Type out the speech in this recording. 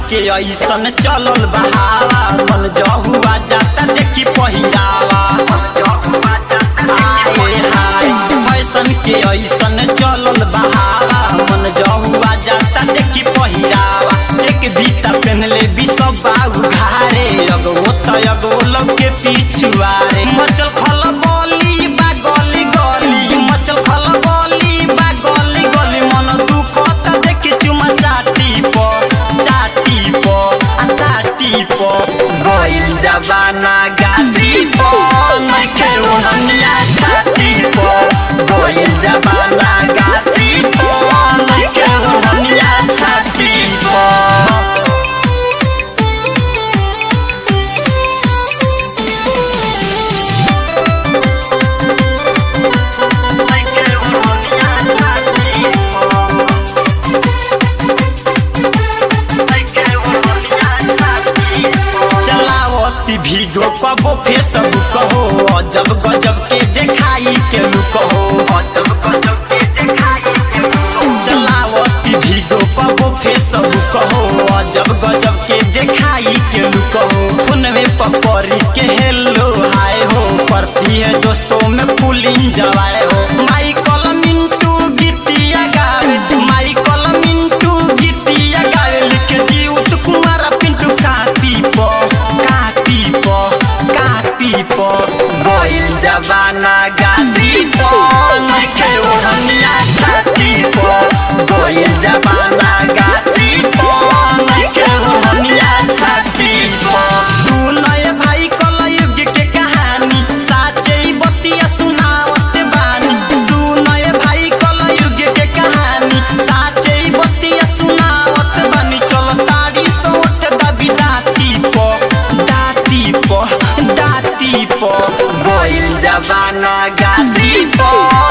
के ऐसन चलल बहावा मन जहुआ जाता देखी पहिरावा आए हाय फैशन के ऐसन चलल बहावा मन जहुआ जाता देखी पहिरावा एक बीता पहनले भी सब बाऊ घारे अगो त अगो लोग के पिछुआरे मचल खल बोली बा गली गली मचल खल बोली बा गली गली मन दुख त देखी चुमा चाटी प चाटी प आ चाटी प गइल जबाना गाजी प नइखे ओहनिया छाती प गइल जबाना गाजी प नइखे ओहनिया छाती प चलावती भीगो कबो फेसबुक हो अजब गजब के देखाई के लुक हो अजब गजब के देखाई के लुक हो चलावती भीगो कबो फेसबुक हो अजब गजब के देखाई के लुक हो फोनवे पपरी के हेलो हाय हो पड़ती है दोस्तों में पुलिंग जवाए हो माइकल मिंटू गीतिया गावे माइकल मिंटू गीतिया गावे लिखे जीउत कुमार पिंटू कापी प कापी प कापी प गइल जबाना गाजी प नइखे ओढ़निया छाती प गइल जबाना गाजी प नइखे ओढ़निया छाती प सुनय भाई कलयुग के कहानी साचे बतिया सुनावत बानी सुनय भाई कलयुग के कहानी साचे बतिया सुनावत बानी चल तारी सोट दबी दाती प दाती प दाती प गइल जबाना गाजी प